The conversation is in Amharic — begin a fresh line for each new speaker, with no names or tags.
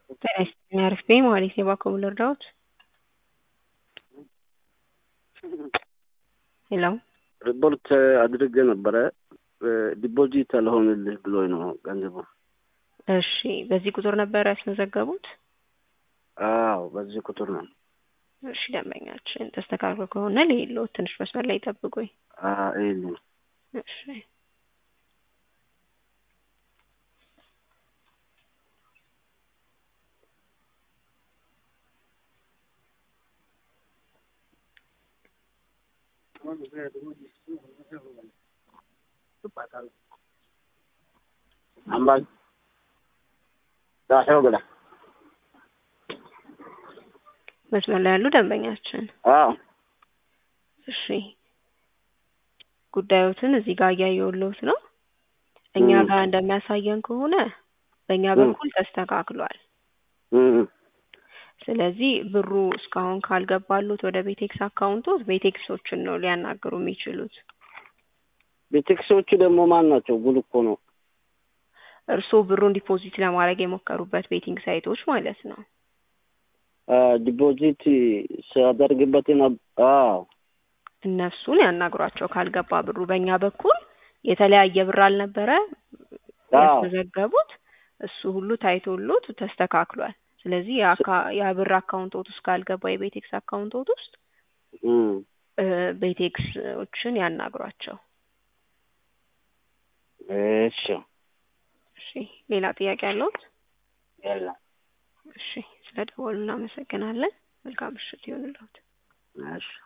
ጤና ይስጥልኝ አሪፍ ነኝ ማለት ነው። እባክዎ ምን ልርዳዎት? ሄሎ
ሪፖርት አድርጌ ነበረ ዲፖዚት አልሆንልህ ብሎኝ ነው ገንዘቡ።
እሺ በዚህ ቁጥር ነበር ያስመዘገቡት?
አዎ በዚህ ቁጥር ነው።
እሺ ደንበኛችን ተስተካክሎ ከሆነ ልሂድልዎት ትንሽ መስመር ላይ ይጠብቁኝ።
ይልኝ
እሺ
አምባል ዳሸው ብላ
መስመር ላይ ያሉ ደንበኛችን
አዎ
እሺ ጉዳዮትን እዚህ ጋር እያየሁልዎት ነው። እኛ
ም።
ጋር እንደሚያሳየን ከሆነ በእኛ
ም።
በኩል ተስተካክሏል።
እም፣
ስለዚህ ብሩ እስካሁን ካልገባሉት ወደ ቤቴክስ አካውንቶት ቤቴክሶችን ነው ሊያናግሩ የሚችሉት።
ቤቴክሶቹ ደግሞ ማን ናቸው? ጉድ እኮ ነው።
እርስዎ ብሩን ዲፖዚት ለማድረግ የሞከሩበት ቤቲንግ ሳይቶች ማለት ነው።
ዲፖዚት ሲያደርግበት ነበር። አዎ
እነሱን ያናግሯቸው ካልገባ ብሩ። በእኛ በኩል የተለያየ ብር አልነበረ
አዎ
ያስመዘገቡት እሱ ሁሉ ታይቶሎት ተስተካክሏል። ስለዚህ የአካ- ያ ብር አካውንቶት ውስጥ ካልገባ የቤቴክስ አካውንቶት ውስጥ
እም፣
እ ቤቴክሶችን ያናግሯቸው።
እሺ
እሺ ሌላ ጥያቄ አለዎት?
የለም።
እሺ ስለ ደወሉ እናመሰግናለን። መልካም ምሽት ይሁንልዎት።
እሺ